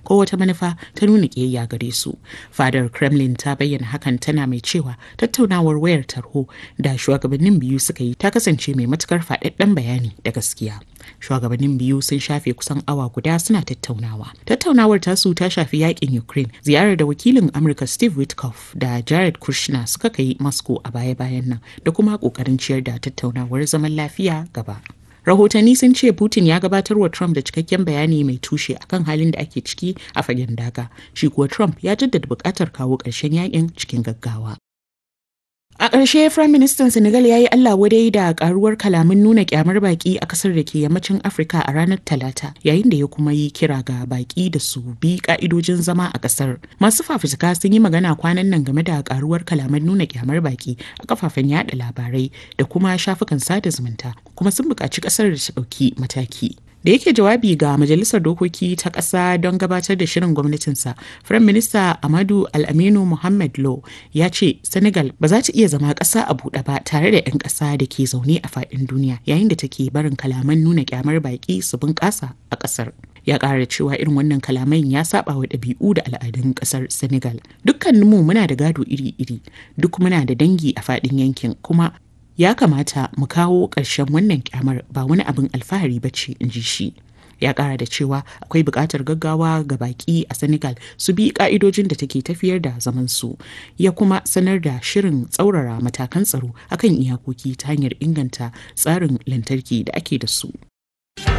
ko wata manufa ta nuna ƙiyayya gare su. Fadar Kremlin ta bayyana hakan tana mai cewa tattaunawar wayar tarho da shugabannin biyu suka yi ta kasance mai matukar faɗaɗɗen bayani da gaskiya. Shugabannin biyu sun shafe kusan awa guda suna tattaunawa. Tattaunawar tasu ta shafi yakin Ukraine, ziyarar da wakilin Amurka Steve Witkoff da Jared Kushner suka kai Moscow a baya-bayan nan da kuma ƙoƙarin ciyar da tattaunawar zaman lafiya gaba. rahotanni sun ce putin ya gabatar wa trump da cikakken bayani mai tushe akan halin da ake ciki a fagen daga shi kuwa trump ya jaddada buƙatar kawo ƙarshen yakin cikin gaggawa A ƙarshe Firayim Ministan Senegal ya yi Allah wadai da ƙaruwar kalaman nuna ƙyamar baƙi a ƙasar da ke yammacin Afirka a ranar Talata, yayin da ya kuma yi kira ga baƙi da su bi ƙa'idojin zama a ƙasar. Masu fafutuka sun yi magana kwanan nan game da ƙaruwar kalaman nuna ƙyamar baƙi a kafafen yaɗa labarai da kuma shafukan sada zumunta, kuma sun buƙaci ƙasar da ta ɗauki mataki. da yake jawabi ga majalisar dokoki ta ƙasa don gabatar da shirin gwamnatinsa firayim minista amadu al'aminu muhammad lo ya ce senegal ba za ta iya zama ƙasa a buɗe ba tare da 'yan ƙasa da ke zaune a faɗin duniya yayin da take barin kalaman nuna kyamar baƙi su bunƙasa a ƙasar ya ƙara cewa irin wannan kalaman ya saba wa ɗabi'u da al'adun ƙasar senegal dukkaninmu muna da gado iri-iri duk muna da dangi a faɗin yankin kuma ya kamata mu kawo ƙarshen wannan kyamar ba wani abin alfahari ba ce in ji shi ya ƙara da cewa akwai buƙatar gaggawa ga baƙi a senegal su bi ƙa'idojin da take tafiyar da zaman su ya kuma sanar da shirin tsaurara matakan tsaro akan iyakoki ta hanyar inganta tsarin lantarki da ake da su